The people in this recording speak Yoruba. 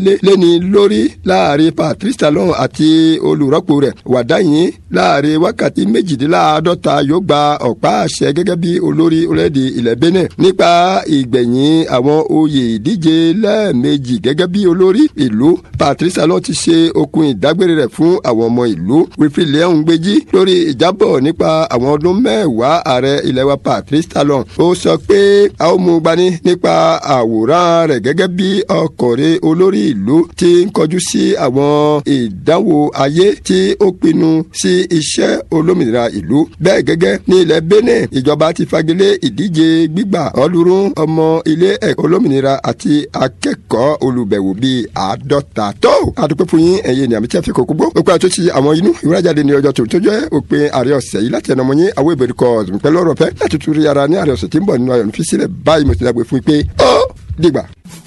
lẹ́ni lórí láàrin Patrice Talon àti olùrọ́pò rẹ̀ wàdáyìn láàrin wákàtí méjìdínláàádọ́ta yóò gba ọ̀pá àṣẹ gẹ́gẹ́ bí olórí orílẹ̀-èdè ilẹ̀ Benin nípa ìgbẹ̀yìn àwọn oyè ìdíje lẹ́ẹ̀mejì gẹ́gẹ́ bí olórí ìlú Patrice Talon ti ṣe okun ìdágbére rẹ̀ fún àwọn ọmọ ìlú Wilfred Leon Gbéjí lórí ìjábọ̀ nípa àwọn ọdún mẹ́wàá ààrẹ ilẹ̀ wa Patrice Talon ó sọ pé a ó mú gbani nípa àwòrán rẹ̀ gẹ́gẹ́ bí ọkọ̀rẹ́ olórí ìlú ti ń kọjú sí àwọn ìdánwò ayé tí ó pinnu sí iṣẹ́ olómìnira ìlú bẹ́ẹ̀ gẹ́gẹ́ ní ilẹ̀ Benin ìjọba ti fagilé ìdíje gbígbà ọlọ́run ọmọ ilé ẹ̀kọ́ olómìnira àti akẹ́kọ̀ọ́ olùbẹ̀wò bíi àádọ́ta tó àdúpẹ́ fún yín ẹ̀yẹ ní àmì tí a fi kókó gbó òpin àtúnṣe àwọn inú ìwúrájáde ní ọjọ́ tó tó jẹ́ òpin ààrẹ ọ̀sẹ̀ yìí láti ẹnumọ́ yín àwọn ìbèrè kọ́ pẹ̀lú ọ̀rọ̀ fẹ́ láti tún rí ara ní ààrẹ ọ̀sẹ̀ tí ń bọ̀ nínú ayọ̀ nífi sílẹ̀ báyìí mo ti dàgbé fún yín pé ó dìgbà.